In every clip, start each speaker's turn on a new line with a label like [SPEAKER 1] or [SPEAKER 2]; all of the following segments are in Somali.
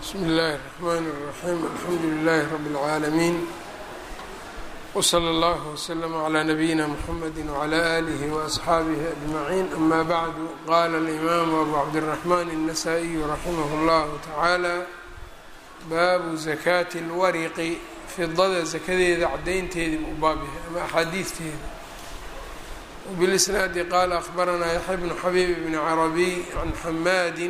[SPEAKER 1] bsmi اllahi الرحmn الرaxيm alxamdu لlh rb العaalمين wslى اllه وslm عlى nabiyina mxamedi وعlى آlih وأصxaabih أجmaعin ama bعdu qala الإmam abu cabdالرaحman النasائي raximah اllah taعaalى baabu زakaati اlwariqi fidada zakadeeda cadaynteedii u baabyahay ama axaadiisteeda وبالإsnaadi qala أخbaranaa yaحya bn xabيb bn carabiy can xamaadi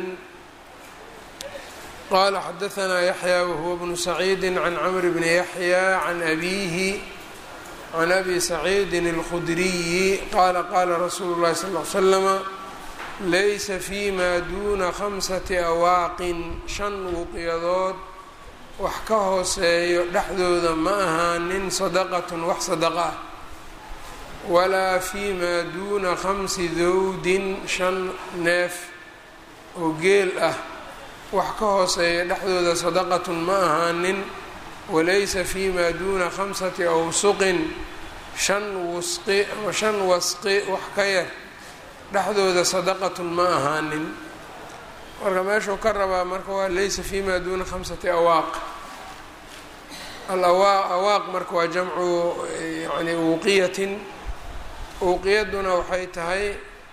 [SPEAKER 1] qala xadaثna yaحyى whuwa bnu سacيidi can cmr bni yaحyى can abihi can abi saciidi الkhudriyi qala qala rasuulu الlahi sal اه slama laysa fima duna khamsati awaaqin shan wuqyadood wax ka hooseeyo dhexdooda ma ahaanin sadaqatn wax sadaqa ah walaa fima duna khamsi dowdin shan neef oo geel ah wax ka hooseeya dhexdooda sadaqatun ma ahaanin walaysa fima duna khamsati awsuqin shan wusqi ama shan wasqi wax ka yar dhexdooda sadaqatun ma ahaanin marka meeshuu ka rabaa marka waa laysa fima duna khamsati awaaq alawaaq awaaq marka waa jamcu yani wuqiyatin wuqiyaduna waxay tahay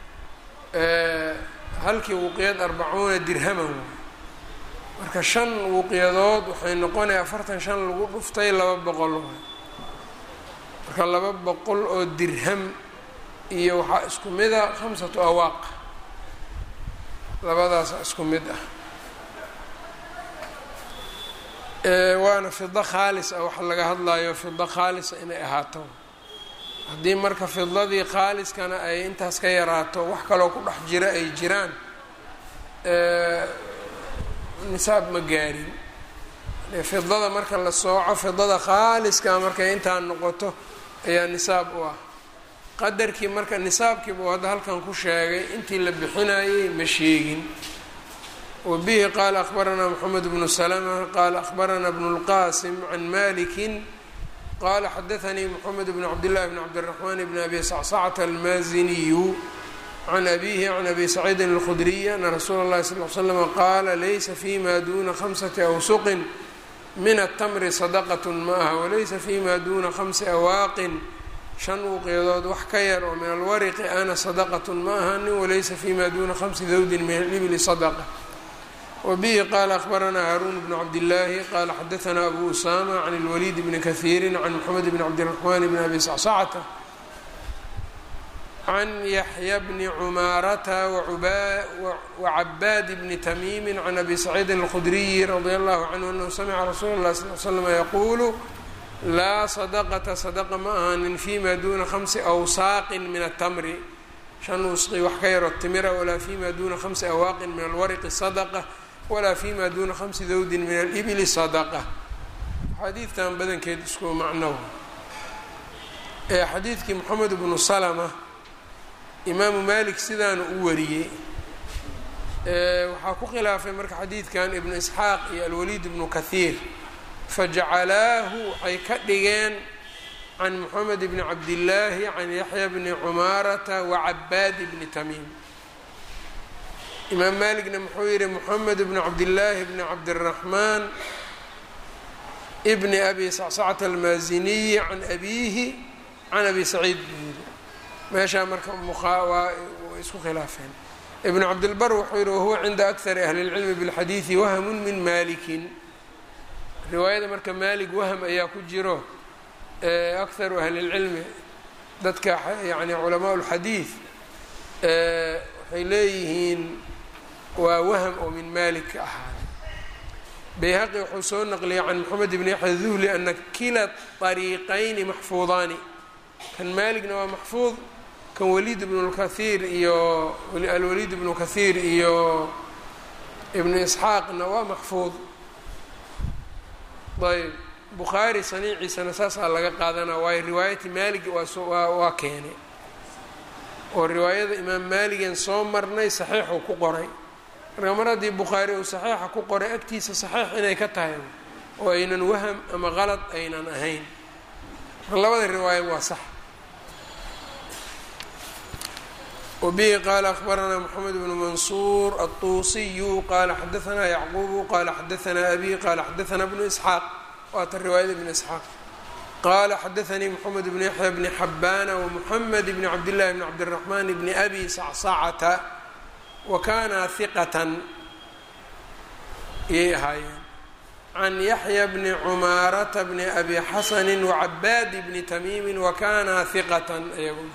[SPEAKER 1] halkii wuqiyad arbacuuna dirhaman marka shan wuqyadood waxay noqonaya afartan shan lagu dhuftay laba boqol marka laba boqol oo dirham iyo waxaa isku mid a khamsatu awaaq labadaasa isku mid ah waana fido khaalis ah waxa laga hadlayo fido khaalisa inay ahaato haddii marka fidladii khaaliskana ay intaas ka yaraato wax kaloo ku dhex jira ay jiraan nisaab ma gaarin fidada marka la sooco fidada khaaliska markay intaa noqoto ayaa nisaab u ah qadarkii marka nisaabkiiba uu hadda halkan ku sheegay intii la bixinayay ma sheegin wa bihi qaala akhbaranaa moxamed bnu salama qaala akhbaranaa bnu lqasim can malikin qala xadaanii moxamed bn cabdillahi bn cabdiraxman bn abi sacsacta almaaziniyu can abihi can abi saciidin alkhudriy ana rasuula اllahi sal l slama qaala laysa fima duna khamsati awsuqin min atamri sadaqat ma aha walaysa fima duna khamsi awaaqin shan wuqyadood wax ka yar oo min alwariqi ana sadaqat ma ahanin walaysa fima duna khamsi dawdin min alibli sadaqa wbihi qala akhbaranaa haarun bnu cabdillaahi qala xadaanaa abu usama can اlwaliid bni kahiiri can moxamed bni cabdiraxman bni abi sacsacta can yaxya bni cumaarata wacabaad bni tamiimi can abi saciidin اlkhudriyi radi allahu canhu anahu samica rasuula اllahi sal l slm yaquulu laa sadaqata sadaqa ma ahanin fima duna khamsi awsaaqin min atamri shan wusqi wax ka yaroo timira walaa fima duna khamsi awaaqin min alwariqi sadaqa walaa fima duna khamsi dawdin min alibili sadaqa xadiidkan badankeed isku macnow ee xadiidkii moxamed bnu salama imaamu malik sidaana u wariyey waxaa ku khilaafay marka xadiidkan ibnu isxaaq iyo alwaliid ibnu kahiir fajacalaahu waxay ka dhigeen can moxamed bni cabdillaahi can yaxya bni cumaarata wacabaad bni tamiim imaam malikna muxuu yihi moxamed bni cabdillaahi bni cabdiraxmaan bni abi sacsacta almaaziniyi can abiihi can abi saciid buu yihi meeshaa marka waa isku khilaafeen ibnu cabdilbar wuxuu yihi wahuwa cinda akari ahli اlcilmi biاlxadiidi wahmun min malikin riwaayada marka maalik wahm ayaa ku jiro akharu ahli اlcilmi dadka yani culamaa اlxadiid waxay leeyihiin waa wahm oo min malik ka ahaaday bayhaqi wuxuu soo naqliyay can moxamed bni yaxya duhli ana kila طariiqayni maxfuudaani kan maaligna waa maxfuud kan waliid ibnu lkaiir iyo alwaliid ibnu kahiir iyo ibnu isxaaqna waa maxfuud ayb bukhaari saniiciisana saasaa laga qaadanaa waayo riwaayati maalig waa waa keenay oo riwaayada imaam maaligan soo marnay saxiixuu ku qoray marka mar haddii bukhaari uu saxiixa ku qoray agtiisa saxiix inay ka tahay oo aynan waham ama qalad aynan ahayn marka labada riwaaya waa sax wbihi qaala akhbaranaa mxamed bnu mansuur aلطuusiyu qaala xadaanaa yacqubu qaala xadaanaa abi qaala xadaanaa bnu isxaaq waata riwaayada bn isxaaq qaala xadaanii mxamed bn yaxya bni xabaana wmuxamed bni cabdillahi bni cabdiraxmaan bni abi sacsacata wa kana hiqatan iyay ahaayeen can yaxya bni cumaarata bni abi xasani wacabaadi bni tamiimi wakana hiqatan iyaguna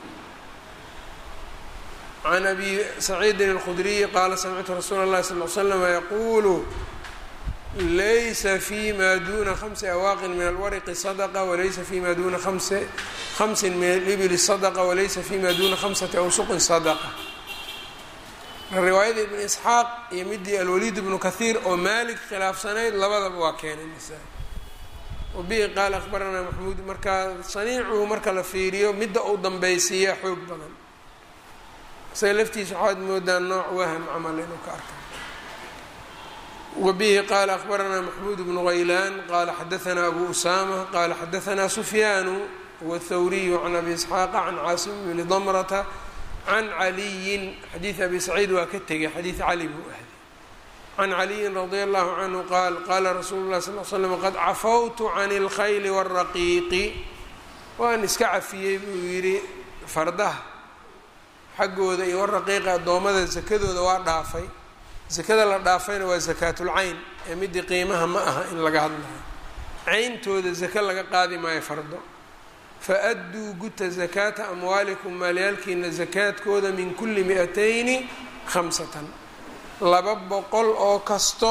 [SPEAKER 1] can abi saciidin اlkhudriyi qaala samictu rasuula اllahi sal l slama yaquulu laysa fima duna hamsi awaaqin min alwarqi sadqa walaysa fima duna hamsin min alibili sadqa walaysa fima duna hamsati awsuqin sadaqa riwaayada ibn isxaaq iyo midii alwaliid ibnu kahiir oo maalik khilaafsanayd labadaba waa keenay nasa wabihi qaala akhbaranaa maxmuud markaa saniicuhu marka la fiiriyo midda uu dambaysiiya xoog badan isaga laftiisa waxaad moodaa nooc waham camal inuu ka arkay wabihi qaala akhbaranaa maxmuud bnu haylaan qaala xadaanaa abu usaama qaala xadaanaa sufyaanu wthawriyu can abi isxaaqa can caasim bni damrata can caliyin xadiid abi saciid waa ka tegay xadiid cali buu ahday can caliyin radia allahu canhu qaal qaala rasuulu lah sal l slam qad cafawtu can اlkhayli wاraqiiqi waan iska cafiyey buu yidhi fardaha xaggooda iyo waraqiiqa addoommada sakadooda waa dhaafay sakada la dhaafayna waa sakaatulcayn ee midii qiimaha ma aha in laga hadlayo cayntooda sako laga qaadi maayo fardo fa-adduu guta zakaata amwaalikum maalyaalkiina sakaadkooda min kulli mi-atayni khamsatan laba boqol oo kasto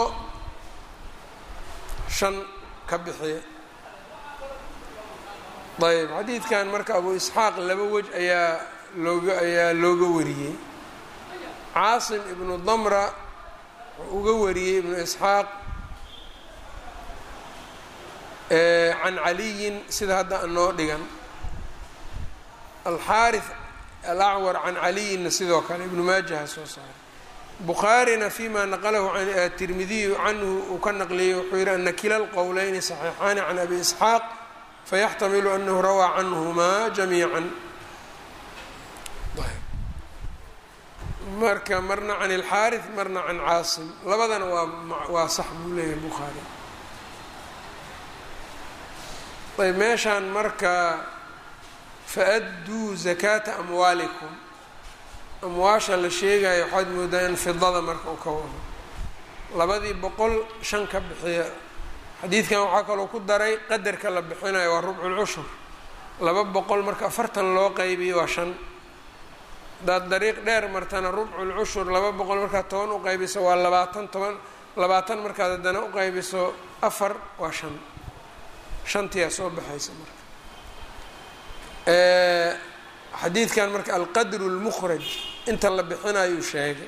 [SPEAKER 1] shan ka bixiya ayb xadiidkan marka abu isxaaq laba wej ayaa looga ayaa looga wariyey caasim ibnu damra wuxuu uga wariyey ibnu isxaaq can caliyin sida hadda anoo dhigan alxaari alacwar can caliyinna sidoo kale ibnu maajaha soo saaray bukhaarina fima naqalahu tirmidiyu canhu uu ka naqliyey wuxuu yihi ana kila lqowleyni saxiixaani can abi isxaaq fayaxtamilu anahu rawaa canhumaa jamiica marka marna can ilxaari marna can caasim labadana waa waa sax buu leeyahay bukhaari ayb meeshaan marka fa-adduu zakaata amwaalikum amwaasha la sheegayo waxaad moodaa in fidada marka uu ka wado labadii boqol shan ka bixiya xadiidkan waxaa kaloo ku daray qadarka la bixinayo waa rubculcushur laba boqol marka afartan loo qaybiyo waa shan haddaad dariiq dheer martana rubculcushur laba boqol markaad toban u qaybiso waa labaatan toban labaatan markaad haddana u qaybiso afar waa shan shantiyaa soo baxaysa marka xadiidkan marka alqadru lmukhraj inta la bixinayuu sheegay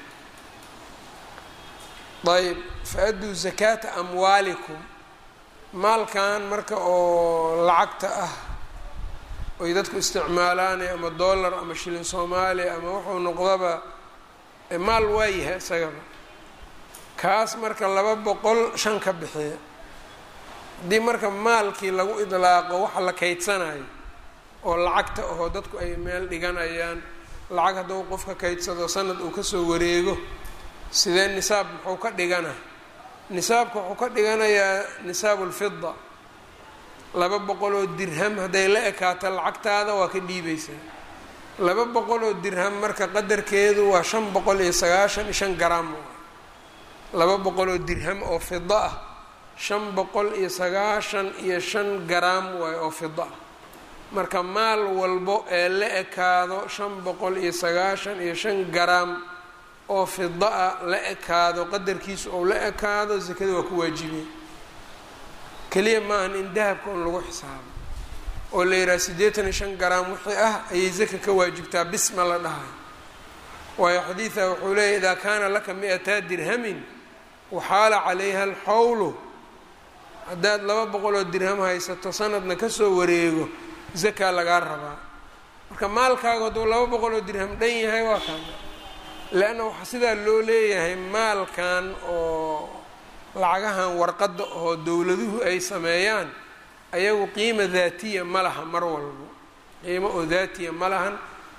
[SPEAKER 1] ayb fa-adduu zakaata amwaalikum maalkan marka oo lacagta ah oy dadku isticmaalaan ama dollar ama shilin soomaaliya ama wuxuu noqdaba maal waayahay isagaba kaas marka laba boqol shan ka bixiya haddii marka maalkii lagu idlaaqo waxa la kaydsanayo oo lacagta ahoo dadku ay meel dhiganayaan lacag hadduu qofka kaydsado sanad uu kasoo wareego sidee nisaab muxuu ka dhigana nisaabka wuxuu ka dhiganayaa nisaabu lfida laba boqol oo dirham hadday la ekaato lacagtaada waa ka dhiibaysaa laba boqol oo dirham marka qadarkeedu waa shan boqol iyo sagaashan iyo shan garaam laba boqol oo dirham oo fida ah shan boqol iyo sagaashan iyo shan garaam waayo oo fida ah marka maal walbo ee la ekaado shan boqol iyo sagaashan iyo shan garaam oo fida a la ekaado qadarkiisu ou la ekaado sakada waa ku waajibay keliya maahan in dahabka un lagu xisaabo oo la yidhaha siddeetan iyo shan garaam wixii ah ayay zaka ka waajibtaa bisma la dhahay waayo xadiida wuxuu leeyahy idaa kaana laka mi-ataa dirhamin waxaala calayha alxawlu haddaad laba boqoloo dirham haysato sanadna kasoo wareego zakaa lagaa rabaa marka maalkaagu hadduu laba boqoloo dirham dhan yahay waa kaan leanna waxaa sidaa loo leeyahay maalkan oo lacagahan warqadda oo dowladuhu ay sameeyaan ayagu qiima daatiya ma laha mar walbo qiimo oo daatiya ma lahan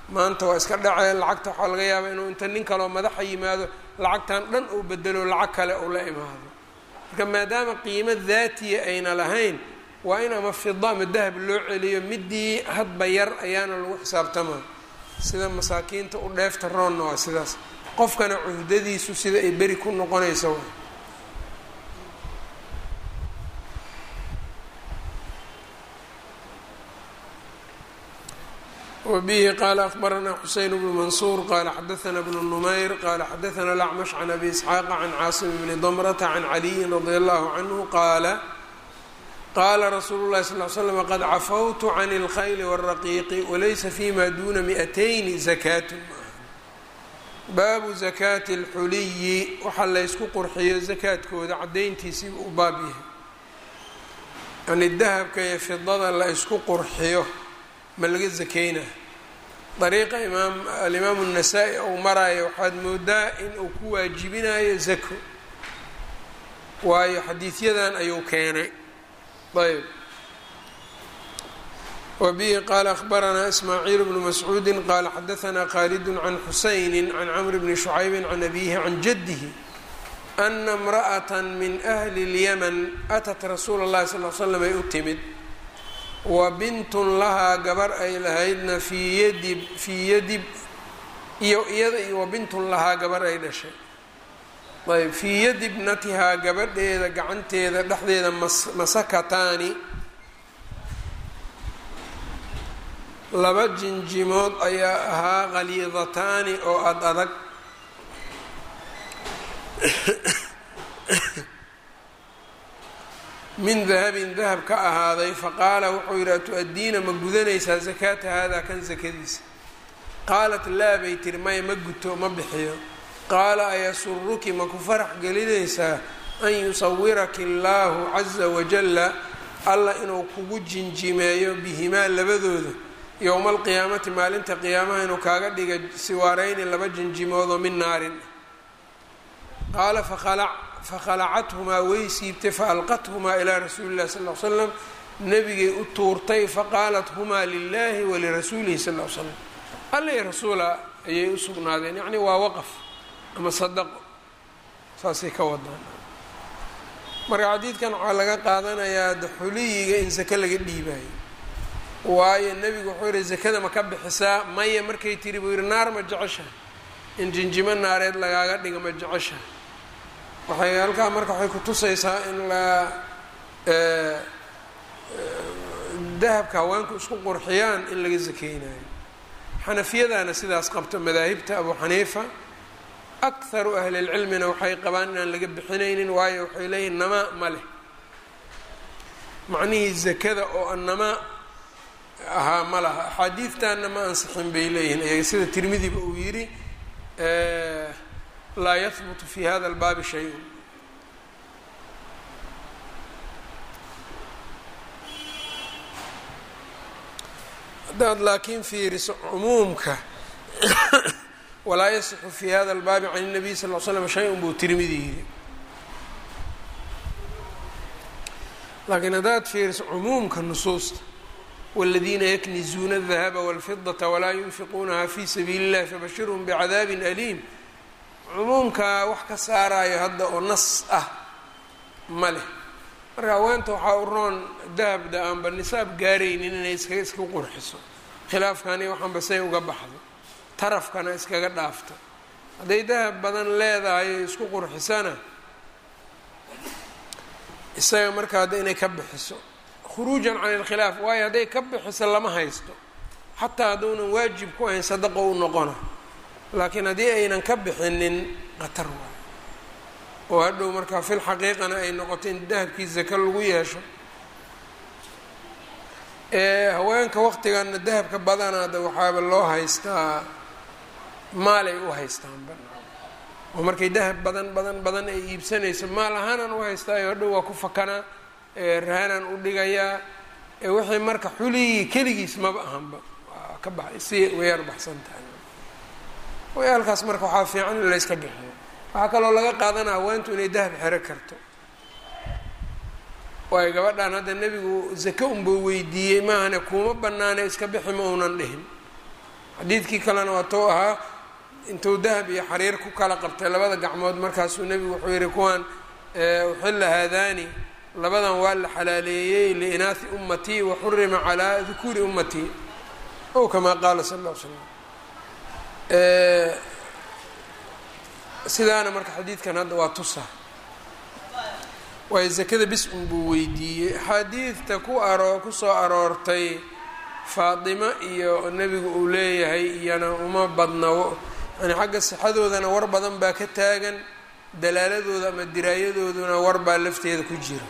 [SPEAKER 1] maanta waa iska dhacee lacagta waxaa laga yaabaa inuu inta nin kaloo madaxa yimaado lacagtan dhan uu bedelo lacag kale uu la imaado marka maadaama qiimo daatiya ayna lahayn waa in ama fida ama dahab loo celiyo midii hadba yar ayaana lagu xisaabtamaa sida masaakiinta u dheefta roonna waa sidaas qofkana cuhdadiisu sida ay beri ku noqonayso wbihi qala akbarana xuseyn bnu mansuur qala xadaana bnu numayr qala xadaana lacmash can abi isxaaqa can caasim bni damrata can caliyin radi allahu canhu qaala qaala rasuulu lahi sal l slam qad cafawtu can اlkhayli wاraqiiqi walaysa fima duna miatayni zakaatun baabu zakaati اlxuliyi waxaa laysku qurxiyo zakaadkooda cadayntiisii u baab yahay yani dahabka iyo fidada la isku qurxiyo ma laga zakeyna dariiqa imaam alimaamu الnasaa-i ou maraayo waxaad moodaa in uu ku waajibinayo zako waayo xadiidyadan ayuu keenay ayb wa bihi qaala akhbaranaa ismaaciil bnu mascuudi qaala xadaanaa khaalid can xusayni can camr bni shucaybi can abihi can jadihi ana اmra'ata min ahli اlyaman atat rasuula اllahi sal l slam ay u timid wa bintun lahaa gabar ay lahaydna fii yadib fii yadib iyo iyada iyo wa bintun lahaa gabar ay dhashay ayb fii yadi bnatihaa gabadheeda gacanteeda dhexdeeda mas masakataani laba jinjimood ayaa ahaa khaliidataani oo ad adag min dahabin dahab ka ahaaday faqaala wuxuu yidhi atu-addiina ma gudanaysaa sakaata haadaa kan sakadiisa qaalat laa bay tiri maya ma guto ma bixiyo qaala ayasuruki ma ku farax gelinaysaa an yusawiraki allaahu caza wajalla alla inuu kugu jinjimeeyo bihimaa labadooda yowma alqiyaamati maalinta qiyaamaha inuu kaaga dhiga siwaareyni laba jinjimoodoo min naarin qaala fakhalac fakhalacathumaa way siibtay faalqathumaa ilaa rasuuli illahi sal l slam nabigay u tuurtay faqaalat humaa lilahi walirasuulihi sal l slam alla i rasuula ayay u sugnaadeen yacni waa waqaf ama sadaqo saasay ka wadaan marka xadiidkan waxaa laga qaadanayaa daxuliyiga in sake laga dhiibayo waayo nebigu wuxuu yihi zakada ma ka bixisaa maya markay tiri buu yihi naar ma jeceshahay in jinjimo naareed lagaaga dhiga ma jeceshahay waxay halkaa marka waxay ku tusaysaa in la dahabka haweenku isku qurxiyaan in laga sakeynayo xanafiyadana sidaas qabto madaahibta abu xaniifa akharu ahli lcilmina waxay qabaan inaan laga bixinaynin waayo waxay leeyihin namaa ma leh macnihii zakada oo annamaa ahaa ma laha axaadiidtanna ma ansixin bay leeyihiin iyaga sida tirmidiba uu yidhi laa yahbutu fi hada albaabi shay-un haddaad laakiin fiiriso cumuumka walaa yasixu fi hada albaabi can الnabiy sal l slam shay-un buu tirmidi yidhi laakiin haddaad fiiriso cumuumka nusuusta wاladiina yaknizuuna الdahaba wاlfidaةa walaa yunfiquunaha fi sabiili اllahi fabashirhm bcadaabi aliim cumuumka wax ka saarayo hadda oo nas ah ma leh marka haweenta waxaa u roon dahabda aanba nisaab gaaraynin inay iska iska qurxiso khilaafkani waxaanba say uga baxdo tarafkana iskaga dhaafto hadday dahab badan leedahay isku qurxisana isaga marka hadda inay ka bixiso khuruujan can ilkhilaaf waayo hadday ka bixiso lama haysto xataa hadduunan waajib ku ahayn sadaqo u noqona laakiin haddii aynan ka bixinin qatar waayo oo hadhow markaa fil xaqiiqana ay noqoto in dahabkii zaka lagu yeesho haweenka waqtiganna dahabka badanaada waxaaba loo haystaa maalay u haystaanba oo markay dahab badan badan badan ay iibsanayso maal ahaanaan u haystaayo hadhow waa ku fakanaa rahanaan u dhigayaa wixii marka xuligii keligiis maba ahanba waa ka baxay si wayar baxsan tahay wayaalkaas marka waxaa fiican in layska bixiyo waxaa kaloo laga qaadanaa haweentu inay dahab xero karto waayo gabadhan hadda nebigu zake unbuu weydiiyey maahane kuma banaane iska bixi ma uunan dhihin xadiidkii kalena waa tou ahaa intuu dahab iyo xariir ku kala qabtay labada gacmood markaasuu nebigu wuxuu yihi kuwan uxilla haadaani labadan waa la xalaaleeyey liinaahi ummatii wa xurima calaa dukuuri ummatii ow kamaa qaala sal lla l slam sidaana marka xadiidkan hadda waa tusa waayo zakada bis un buu weydiiyey axaadiidta ku aroo kusoo aroortay faatimo iyo nebigu uu leeyahay iyana uma badna yani xagga sixadoodana war badan baa ka taagan dalaaladooda ama diraayadooduna war baa lafteeda ku jira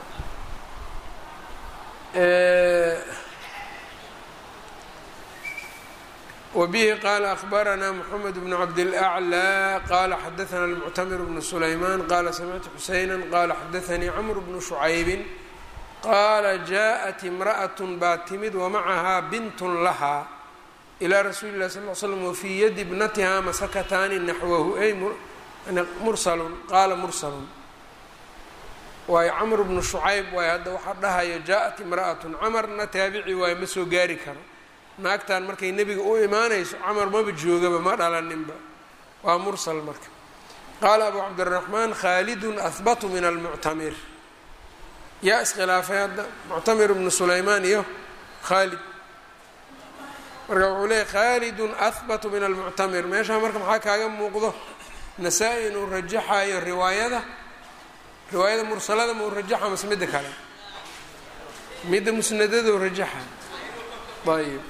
[SPEAKER 1] wbihi qaala akhbaranaa mxamed bn cabdilأclى qala xadaana اlmuctamir bnu sulayman qala samictu xusayna qala xadaanii camr bnu shucaybin qaala jaءat imraأaة baa timid wamacahaa bint lahaa ilى rasuuli اlah sal l slm wfii yadi bnatiha masakataani naxwahu ay mursalun qaala mursalun waayo camr bnu shucayb waayo hadda waxaa dhahayo jaءat imraأaة camarna taabici waayo ma soo gaari karo naagtan markay nebiga u imaanayso camar maba joogaba ma dhalaninba waa mursal marka qaala abu cabdiraxmaan khaalidun ahbatu min almuctamir yaa iskhilaafay hadda muctamir bnu sulaymaan iyo khaalid marka wuxuu leeyay khaalidun ahbatu min almuctamir meeshaa marka maxaa kaaga muuqdo nasaa-i inuu rajaxayo riwaayada riwaayada mursalada ma uu rajaxa mase midda kale midda musnadado rajaxa ayb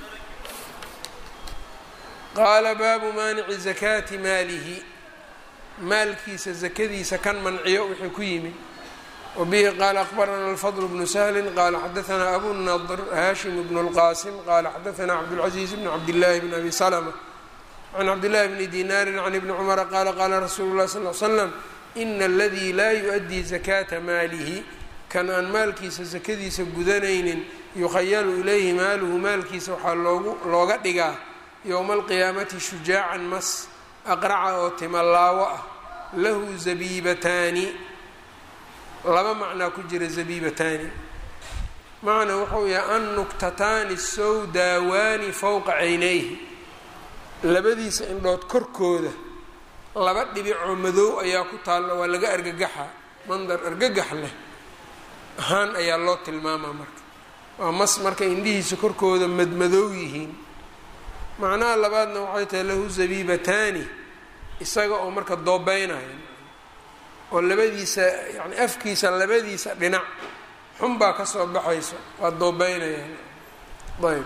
[SPEAKER 1] qaala baabu maanici zakaati maalihi maalkiisa zakadiisa kan manciyo wixii ku yimid wabihi qaala akbarana alfadl bnu sahli qaala xadaanaa abu nadr hashim bnu اlqasim qaala xadaanaa cabdاlcaziiz bn cabdillaahi bn abi slma can cabdillahi bni dinaari can ibni cumara qaala qaala rasuulu lahi sal l slam ina aladii laa yu-adii zakaata maalihi kan aan maalkiisa sakadiisa gudanaynin yukhayalu ilayhi maaluhu maalkiisa waxaa loogu looga dhigaa yowma alqiyaamati shujaacan mas aqraca oo timalaawo ah lahu zabiibataani laba macnaa ku jira zabiibataani macna wuxuu yahay an nuktataani sowdaawaani fowqa caynayhi labadiisa indhood korkooda laba dhibicoo madow ayaa ku taalla waa laga argagaxa mandar argagax leh ahaan ayaa loo tilmaamaa marka waa mas marka indhihiisa korkooda madmadow yihiin macnaha labaadna waxay tahay lahu zabiibataani isaga oo marka doobeynaya oo labadiisa yani afkiisa labadiisa dhinac xun baa kasoo baxayso waa doobeynaya ayb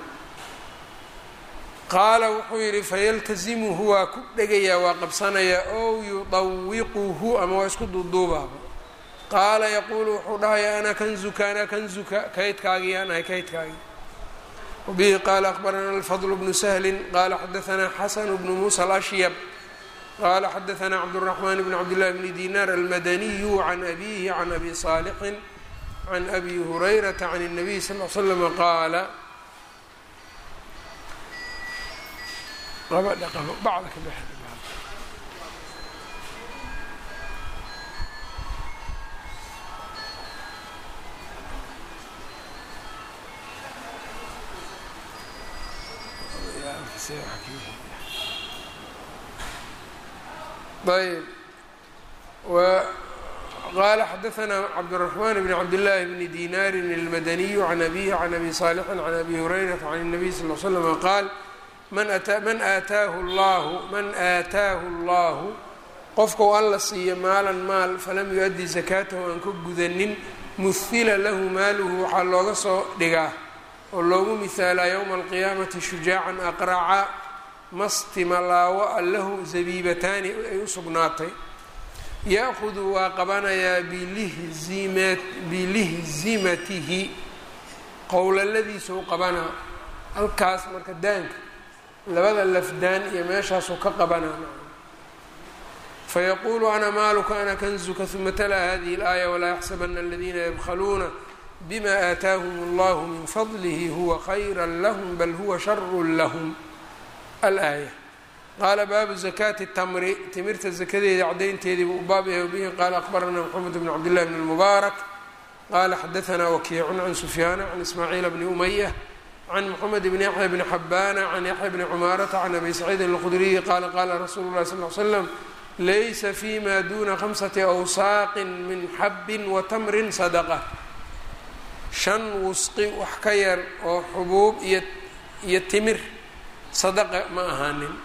[SPEAKER 1] qaala wuxuu yidhi fayaltazimuhu waa ku dhegayaa waa qabsanayaa ow yudawiquhu ama waa isku duuduubaaba qaala yaquulu wuxuu dhahayaa ana kanzuka ana kanzuka kaydkaagii aan ahay kaydkaagii wabihi qaala akbarana alfadl bnu sahlin qaala xadaanaa xasanu bnu muusa alashyab qaala xadaanaa cabdالraxmaan bn cabdillahi bni dinar almadaniyu can abihi can abi saalixin can abi hurayrata can الnabiy sal l slama qaala bacda ka bex ayb qaala xadaanaa cabdالرaحman bn cabdالlahi bni dinaari اlmadaniyu can abihi can abi صaalixi can abi hurayrata can الnabiy sal ll slm qaal man aataahu llahu man aataahu اllahu qofkau alla siiyo maalan maal falam yu-addi zakaatahu aan ka gudanin muhila lahu maaluhu waxaa looga soo dhigaa oo loogu mihaalaa yowma alqiyaamati shujaacan aqraca mastimalaawo a lahu zabiibataani ay u sugnaatay ya-hudu waa qabanayaa bilihzimatihi qowlaladiisau qabanaa halkaas marka daanka labada lafdaan iyo meeshaasuu ka qabanaa fayaquulu ana maaluka ana kanzuka uma talaa hadihi اlaaya walaa yaxsabana aladiina yabkluuna bima aataahum اllahu min fadlihi huwa khayra lahm bal huwa sharu lahm alaaya qaala baabu zakaati tamri timirta zakadeeda cadaynteedii buu u baab yahay bihi qaala akbaranaa mxamed bn cabdillahi bn اlmubaarak qaala xadaanaa wakiicun can sufyaana can ismaaciila bni umaya can mxamed bn yaxya bni xabaana can yaxya bni cumaarata can abi saciidin اlqudriyi qaala qaala rasuulu اlahi sal l slam laysa fima duna khamsati awsaaqin min xabin wa tamrin sadaqa shan wusqi wax ka yar oo xubuub iyo iyo timir sadaqa ma ahaanin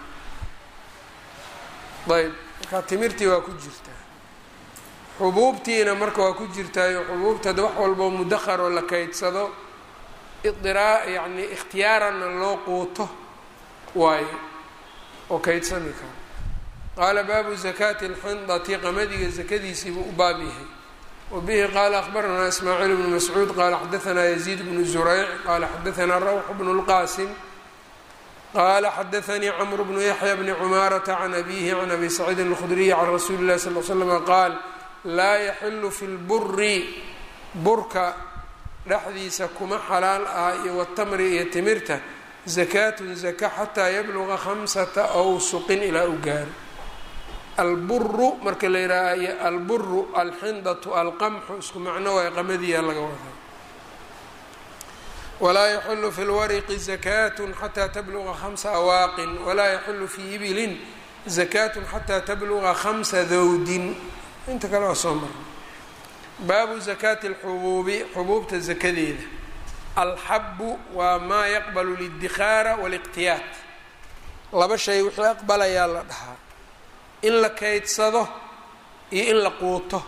[SPEAKER 1] ayb marka timirtii waa ku jirtaa xubuubtiina marka waa ku jirtaayo xubuubta de wax walboo mudahar oo la kaydsado idiraa yacni ikhtiyaaranna loo quuto waayo oo kaydsami karo qaala baabu zakaati alxindati qamadiga zakadiisiibuu u baab yahay wa bihi qaala akhbaranaa ismaaciil bnu mascuud qaala xadaanaa yaziid bnu zurayc qaala xadaanaa rawx bnu lqaasim qala xadaanii cmr bnu yaxya bni cumaarata can abihi can abi saciidin اlkhudriyi can rasuuli اlahi sal l slm qaal laa yaxilu fi lburi burka dhexdiisa kuma xalaal ah iyo watamri iyo timirta zakaatun zaka xataa yabluga khamsata awsuqin ilaa u gaaro alburu marka la yihaaha alburu alxindatu alqamxu isku macno waay qamadiya laga wadaa walaa yaxilu fi lwariqi zakatun xataa tabluga khamsa awaaqin walaa yaxilu fii ibilin zakatun xataa tabluga khamsa dawdin inta kale waa soo marna baabu zakaati alxubuubi xubuubta zakadeeda alxabu waa maa yaqbalu lidikhaara waliqtiyaat laba shay wixii aqbalayaa la dhahaa in la kaydsado iyo in la quuto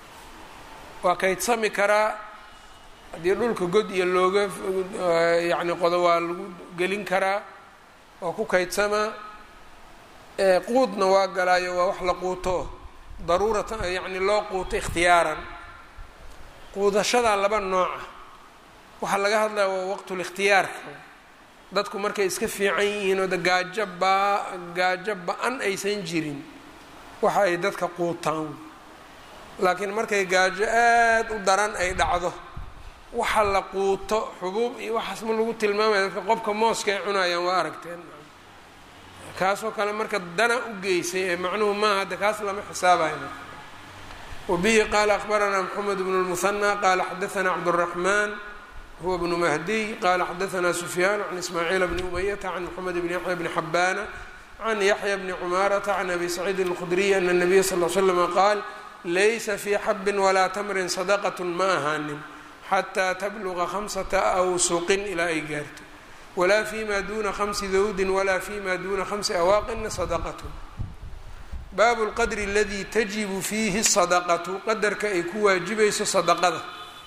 [SPEAKER 1] waa kaydsami karaa haddii dhulka god iyo looga yacni qodo waa lagu gelin karaa waa ku kaydsamaa quudna waa galaayo waa wax la quuto daruuratan yacni loo quuto ikhtiyaaran quudashadaa laba nooca waxaa laga hadlaya waa waqtulikhtiyaarka dadku markay iska fiican yihiin oo de gaajo baa gaajo ba-an aysan jirin waxa ay dadka quutaan laakiin markay gaajo aada u daran ay dhacdo waxa la quuto xubuub iyo waxaas ma lagu tilmaamaya dadka qobka mooska ay cunayaan waa aragteen kaasoo kale marka dana u geysay ee macnuhu maaha de kaas lama xisaabayo wabihi qaala akhbaranaa mxamed bnu lmuhanى qaala xadaanaa cabdالraxman huwa bnu mahdiy qaala xadaanaa sufyaan can ismaaciil bni umayata can mxamed bni yaxya bni xabaana can yaxya bni cumaarata can abi saciidin اlkhudriy ana الnabiya sal l slama qaal laysa fii xabin walaa tamrin sadaqat ma ahaanin xataa tabluga khamsata awsuqin ilaa ay gaarto walaa fi ma duna khamsi dawdin walaa fi ma duna khamsi awaaqina sadaqatun baabu lqadri aladii tajibu fiihi sadaqatu qadarka ay ku waajibayso sadaqada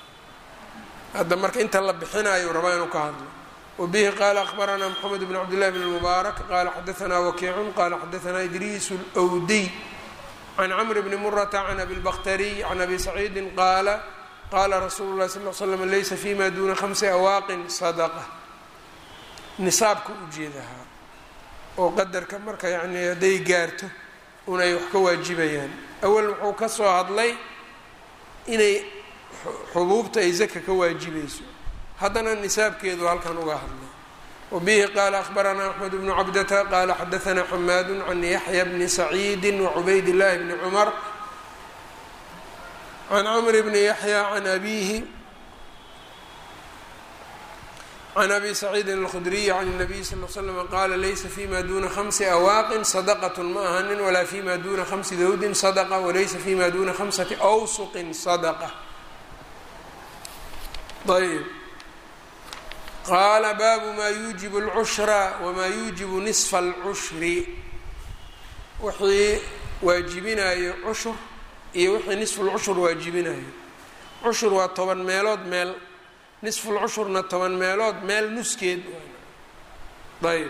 [SPEAKER 1] hadda marka inta la bixinayo rabaa inuu ka hadlo wabihi qaala akhbaranaa moxamed bn cabdillahi bn mubaarak qaala xadaanaa wakiicun qaala xadaanaa idriis lwdiy can camri bni murata can abi lbakhtariy can abi saciidin qaala qaala rasuulu lahi sal l slam laysa fi ma duna khamsi awaaqin sadaqa nisaabka ujeedahaa oo qadarka marka yacni hadday gaarto unay wax ka waajibayaan awal wuxuu ka soo hadlay inay xubuubta ay zaka ka waajibayso haddana nisaabkeedu halkan uga hadlay wabihi qaala akhbaranaa axmed bnu cabdata qaala xadaanaa xamaadu can yaxya bni saciidi wacubayd llahi bni cumar can cmr bni yaxya can abihi can abi saciidin اlkhudriyi can الnabiy sal l slm qaala laysa fima duna khamsi awaaqin sadaqat ma ahanin walaa fima duna khamsi dawdin sadaqa walaysa fima duna khamsati awsuqin sadaqa ayb qaala baabu ma yuujibu اlcushra wma yuujibu nisfa اlcushri wixii waajibinayo cushur iyo wixii nisfulcushur waajibinayo cushur waa toban meelood meel nisfulcushurna toban meelood meel nuskeed ayb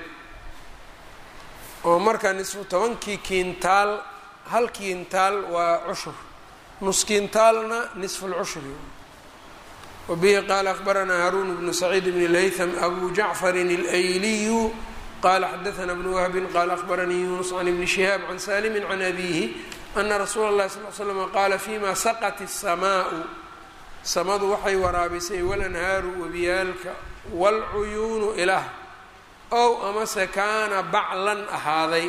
[SPEAKER 1] oo marka nisfu tobankii kiintaal hal kiintaal waa cushur nus kiintaalna nisfulcushri wabihi qaala akhbaranaa haruun bnu saciid bn laytham abu jacfarin اlayliyu qala xadaana bnu wahbin qaala akhbaranii yunus can ibni shihaab can saalimi can abihi ana rasuula اllahi sal l slm qaala fima saqat الsamaau samadu waxay waraabisay walanhaaru webiyaalka wاlcuyuunu ilaah ow amase kaana baclan ahaaday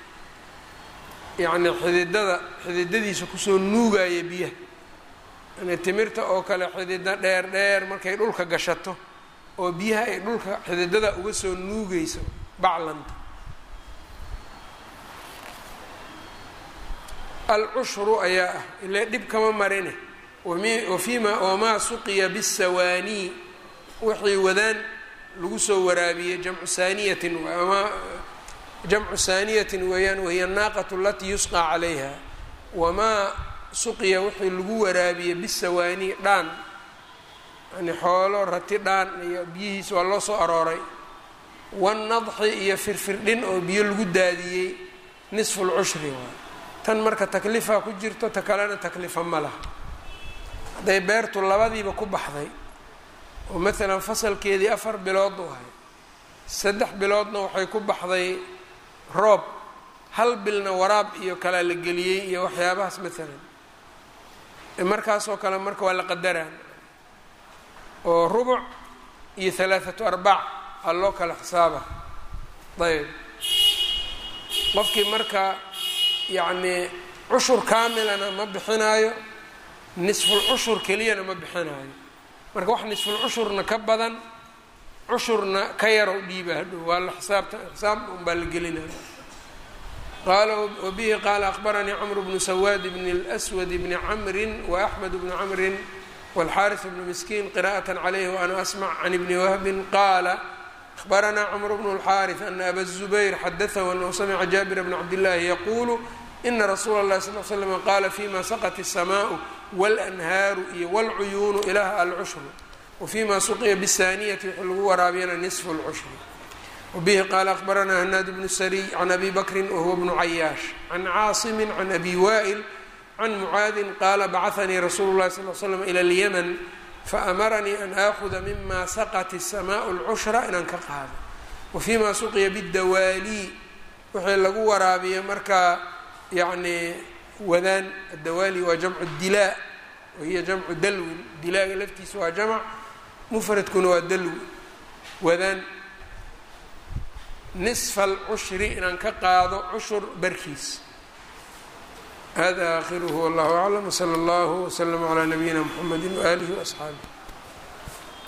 [SPEAKER 1] yacni xididada xididadiisa kusoo nuugaya biyaha yani timirta oo kale xidida dheer dheer markay dhulka gashato oo biyaha ay dhulka xididada uga soo nuugayso baclanta alcushru ayaa ah ile dhib kama marine wafima wamaa suqiya bisawaanii wixii wadaan lagu soo waraabiyey jamcu saaniyatin ama jamcu saaniyatin weeyaan wahiya naaqatu alatii yusqaa calayha wamaa suqiya wixii lagu waraabiyey bisawaanii dhaan yani xoolo rati dhaan iyo biyihiis waa loo soo arooray wanadxi iyo firfirdhin oo biyo lagu daadiyey nisfu lcushri waay tan marka taklifa ku jirto ta kalena taklifa ma laha hadday beertu labadiiba ku baxday oo maalan fasalkeedii afar bilood u ahay saddex biloodna waxay ku baxday roob hal bilna waraab iyo kalaa la geliyey iyo waxyaabahaas maalan markaasoo kale marka waa la qadaraan oo rubuc iyo halaathatu arbaac aa loo kala xisaaba ayb qofkii marka yacnii cushur kaamilana ma bixinaayo nisful cushur keliyana ma bixinaayo marka wax nisful cushurna ka badan cushurna ka yarow dhiiba hadhow waa la xisaabta xisaab unbaa la gelinaya qaala wabihi qaala akbaranii cmr bnu sawaad bn اlأswad bni camri وaأxmed bni camri wاlxariث bnu miskiin qira'aة عalayh وأna asmc can ibni wahbi qaala أخبرنا cمر بن الحارث أن أbا الزبير xdثه أنه سمع جابر بن عبد الله يقول إن رsuuل الlه صلى اه سلم qال فيma سقت السماء والأنهاaر iyo والcuyuن إلh الcشhر وفيma سقya بالثانية wx lagu waraabiyana نصف الcشhر وبه qال أخبرنا هناad بن سري عن أbي بكر وهو بن عyاaش عن cاaصم عن أbي وائل عن معاaذ qال bcثnي رsuل الlه صلى اه سلم إلى اليمن faأmaranii an aakuda mima saqat الsmaaء اlcushra inaan ka qaado wafima suqya bاdawaalii wixii lagu waraabiya markaa yani wadaan adawaali waa jamcu dilaa wahiya jamcu dalwin dilaaga laftiisa waa jamc mufradkuna waa dalwi wadaan nisfa اlcushri inaan ka qaado cushur barkiis hada akhiruhu wallahu aclam wslى اllah wslm عlى nabiyina mxamedi waalihi وaصxaabih